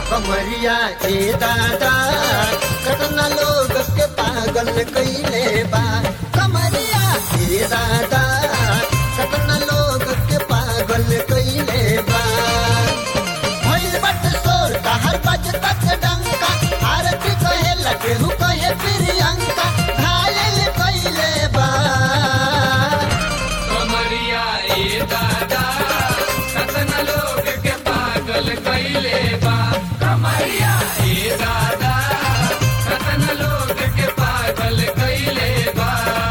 कमरिया ए दादा कतना लोग के पागल कैले बा कमरिया ए दादा कतना लोग के पागल कैले बा भइल बट सोर हर बज तक डंका आरती कहे लगे हु कहे प्रियंका घायल कैले बा कमरिया ए दादा कतन लोग के पागल कैले बा कमरिया ए दादा कतन लोग के पागल कैले बा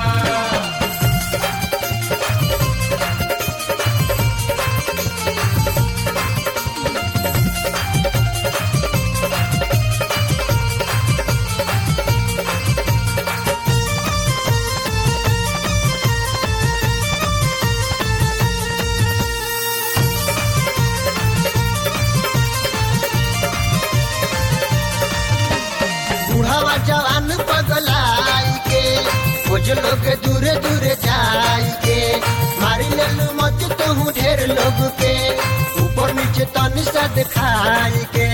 बुढ़ावा जवान पगलाई के कुछ लोग दूरे दूरे जाई के मारी लेलू मत तू ढेर लोग के ऊपर नीचे तन सा दिखाई के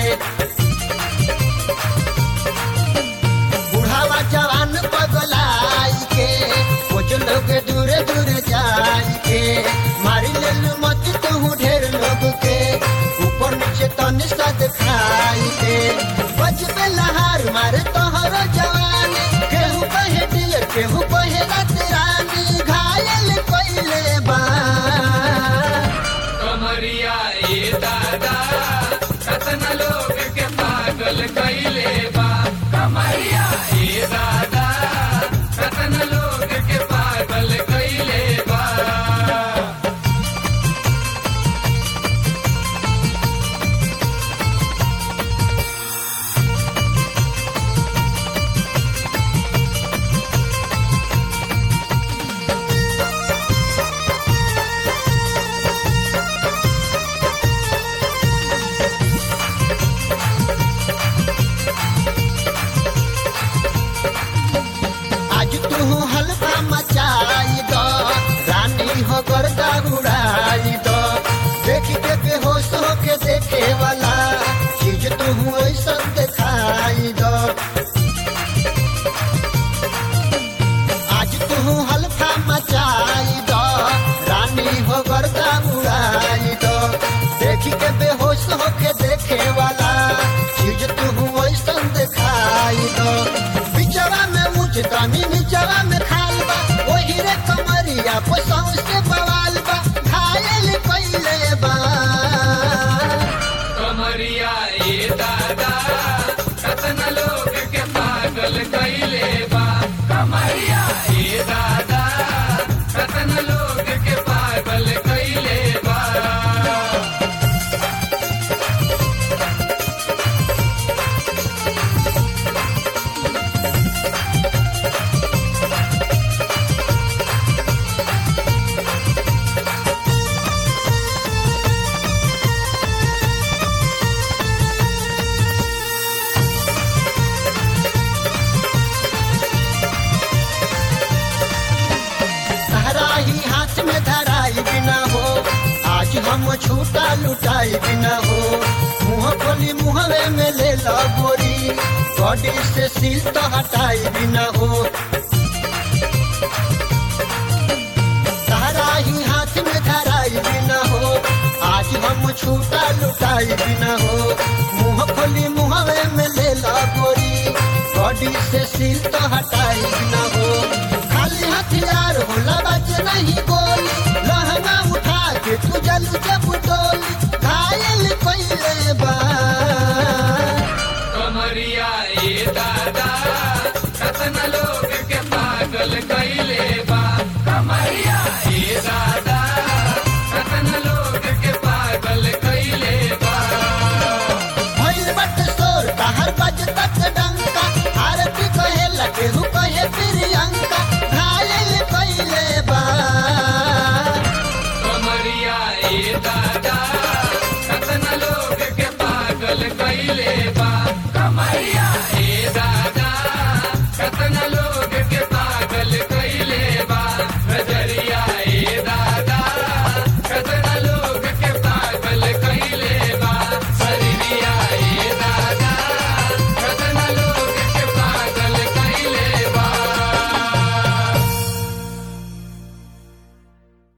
बुढ़ावा जवान पगलाई के कुछ लोग दूरे दूरे जाई के मारी लेलू मत तू ढेर लोग के ऊपर नीचे तन सा दिखाई के बचबे लहार मारे तोहर जवान केहू कहे डियर केहू कहे रात रानी घायल कैले बा कमरिया ए दादा कतन लोग के पागल कैले बा कमरिया ए दादा कतन लोग के पागल कैले बा आज तू हल्का मचाई दो रानी हो गर्दा उड़ाई दो देख के बेहोश हो के देखे वाला चीज तू ऐसा दिखाई दो आज तू हल्का मचाई दो रानी हो गर्दा उड़ाई दो देख के बेहोश हो के देखे वाला चीज तू ऐसा दिखाई दो बिचवा में मुझ तानी निचवा में खाल बा वही रे कमरिया पोसौ से बवाल बा घायल कैले बा कमरिया ए दादा कतन लोग के पागल कैले बा कमरिया ए दादा कतन लोग के पागल कैले बा सहरा ही हाथ में धराई बिना हो आज हम छूटा लुटाई बिना हो मुंह खोली मुहवे में ले लो गोरी बॉडी से सील तो हटाई बिना हो सहरा ही हाथ में धराई बिना हो आज हम छूटा लुटाई बिना हो मुंह खोली मुहवे में ले लो गोरी बॉडी से सील तो हटाई बिना हो खाली हथियार होला बच नहीं को